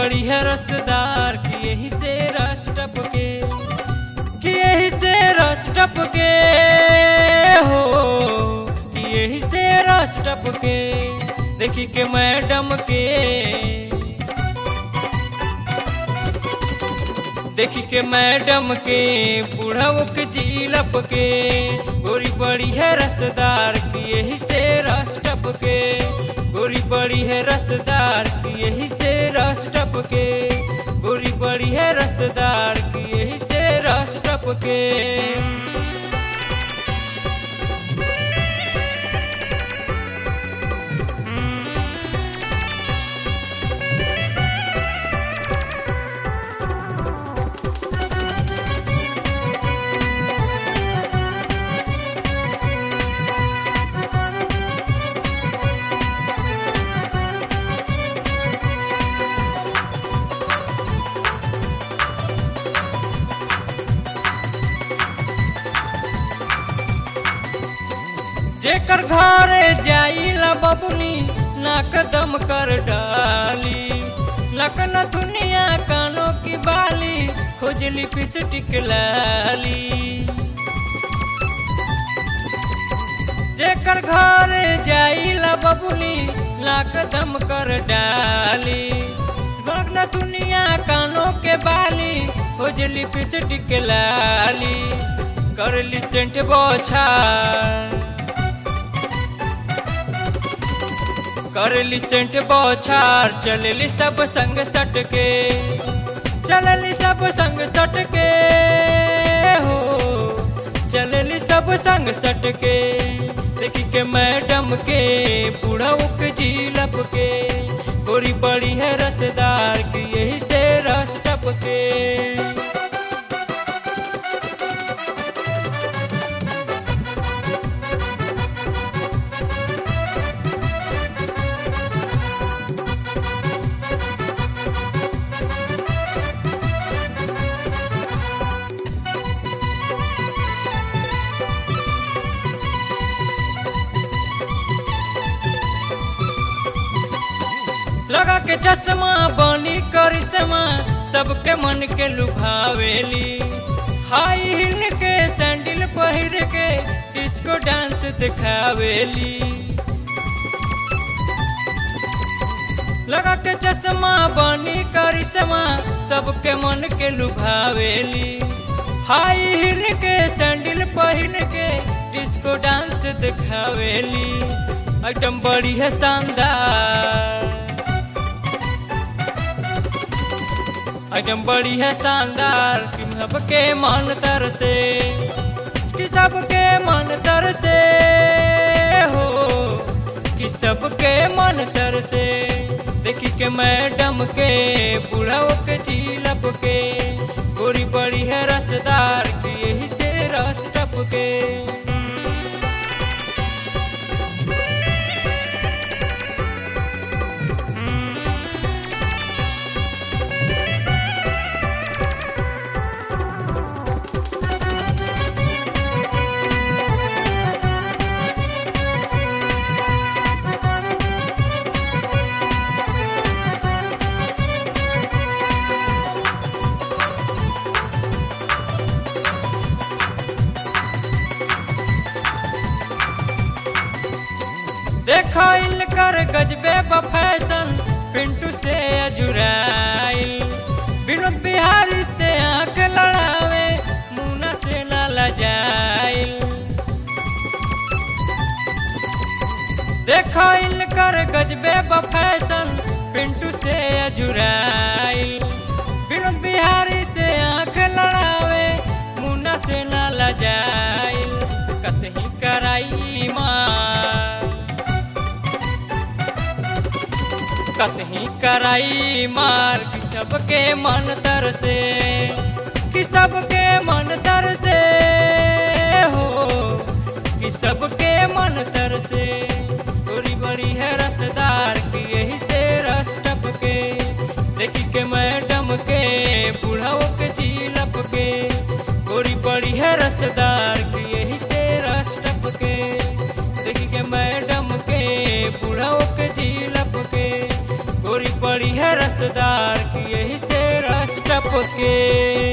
बड़ी है रसदार कि यही से रस टपके कि यही से रस टपके हो कि यही से रस टपके देखी के मैडम के देखी के मैडम के बूढ़ाओ के जीलप के गोरी बड़ी है रसदार की यही से रस टपके गोरी बड़ी है रसदार की यही से रस टपके गोरी बड़ी है रसदार की यही से रस टपके जेकर घरे जाइला बबुनी नाक दम कर डाली लकन दुनिया कानों की बाली खोजली पिस्टिक लाली जेकर घरे जाइला बबुनी नाक दम कर डाली गगन दुनिया कानों के बाली खोजली पिस्टिक लाली करली सेंट बोछा करली सेंट बौछार चलली सब संग सटके चलली सब संग सटके हो चलली सब संग सटके देखी के मैडम के बूढ़ाऊ के जीलप के गोरी बड़ी है रसदार की यही से रस टपके लगा के चश्मा बनी करिश्मा सबके मन के लुभावेली हाई हिल के सैंडल पहिर के डिस्को डांस दिखावेली लगा के चश्मा बनी करिश्मा सबके मन के लुभावेली हाई हिल के सैंडल पहिर के डिस्को डांस दिखावेली एकदम बड़ी है शानदार एकदम बड़ी है शानदार कि सबके मन तर से कि सबके मन तर से हो कि सबके मन तर से देखी के मैडम के बूढ़ाओ के चीलप के गोरी बड़ी है रसदार की यही से रस टपके देखो इनकर गजबे फैशन पिंटू से अजुराइल विनोद बिहारी से आंख लड़ावे मुना से न लजाइल देखो इनकर गजबे फैशन पिंटू से अजुराइल विनोद बिहारी से आंख लड़ावे मुना से न लजाइल कतही कराई मार कतही कराई मार कि सबके मन तर से कि सबके मन तर से हो कि सबके मन तर से थोड़ी बड़ी है रसदार की यही से रस टपके देखी के मैडम के बूढ़ाओ के चीलप के थोड़ी बड़ी है रसदार की यही से रस टपके देखी के मैडम के बूढ़ाओ के चीलप के गोरी पड़ी है रस रसदार की यही से रस टपके